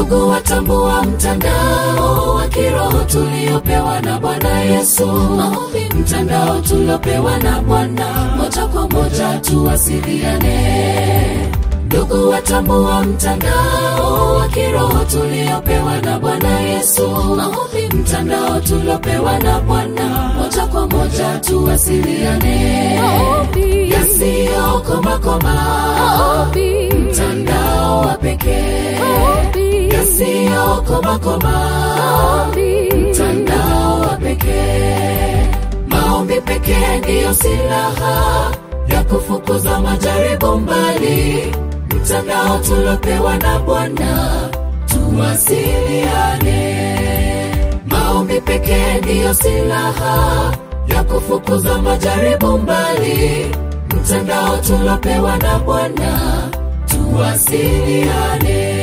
Ndugu watambua mtandao wa kiroho tuliopewa na Bwana Yesu. Maombi mtandao tuliopewa na Bwana, moja kwa moja tuwasiliane. Ndugu watambua mtandao wa kiroho tuliopewa na Bwana Yesu. Maombi mtandao tuliopewa na Bwana, moja kwa moja tuwasiliane. Maombi. Yasiyokomakoma, Maombi. mtandao wa pekee Maombi. yasiyokomakoma, Maombi. mtandao wa pekee. Maombi pekee ndiyo silaha ya kufukuza majaribu mbali. Mtandao tulopewa na Bwana, tuwasiliane. Maombi pekee ndiyo silaha ya kufukuza majaribu mbali. Mtandao tulopewa na Bwana, tuwasiliane.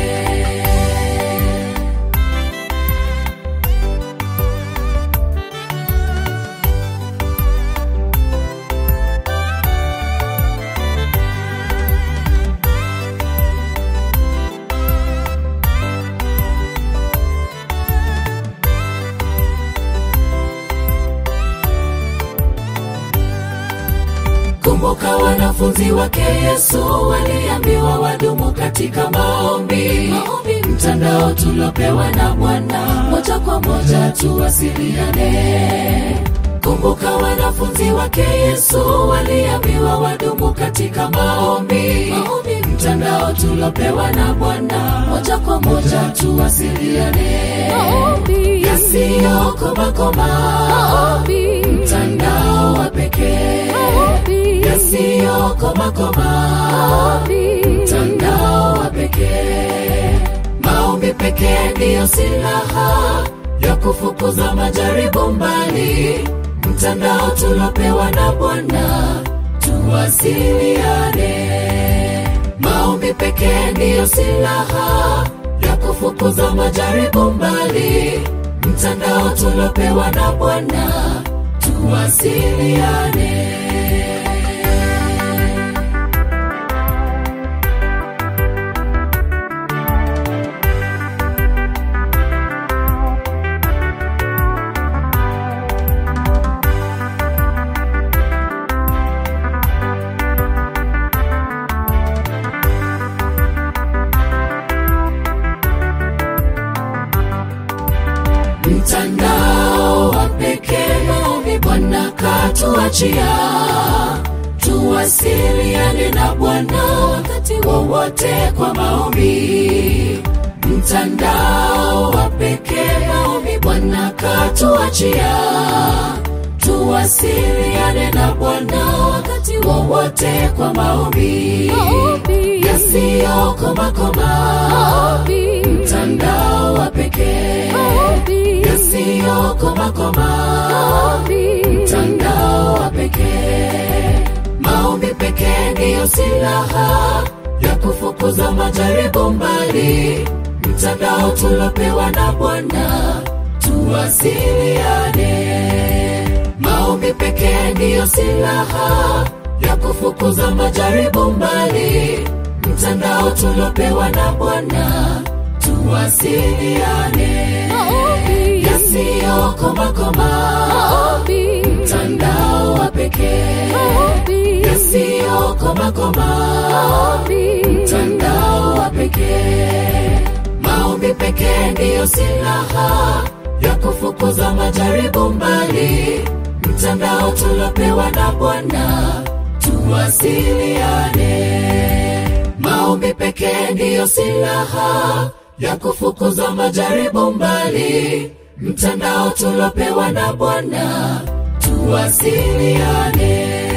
Kumbuka wanafunzi wake Yesu waliambiwa wadumu katika maombi. Maombi mtandao tulopewa na Bwana, moja kwa moja tuwasiliane. Kumbuka wanafunzi wake Yesu waliambiwa wadumu katika maombi. Maombi mtandao tulopewa na Bwana, moja kwa moja tuwasiliane. Maombi. Yasiyokomakoma, Maombi. mtandao wa pekee Maombi. yasiyokomakoma, Maombi. mtandao wa pekee. Maombi pekee ndiyo silaha ya kufukuza majaribu mbali. Mtandao tulopewa na Bwana, tuwasiliane. Maombi pekee ndiyo silaha ya kufukuza majaribu mbali. Mtandao tulopewa na Bwana, tuwasiliane. mtandao wa pekee maombi Bwana katuachia, tuwasiliane na Bwana wakati wowote kwa maombi. Mtandao wa pekee maombi Bwana katuachia, tuwasiliane na Bwana wakati wowote kwa maombi. Maombi. Yasiyokomakoma, Maombi. mtandao wa pekee Maombi. yasiyokomakoma, Maombi. mtandao wa pekee. Maombi pekee ndiyo silaha ya kufukuza majaribu mbali. Mtandao tulopewa na Bwana, tuwasiliane. Maombi pekee ndiyo silaha ya kufukuza majaribu mbali. Mtandao tulopewa na Bwana, tuwasiliane. Maombi. Yasiyokomakoma, Maombi. mtandao wa pekee. Maombi. Yasiyokomakoma, Maombi. mtandao wa pekee. Maombi pekee ndiyo silaha ya kufukuza majaribu mbali. Mtandao tulopewa na Bwana, tuwasiliane. Maombi pekee ndiyo silaha ya kufukuza majaribu mbali. Mtandao tulopewa na Bwana, tuwasiliane.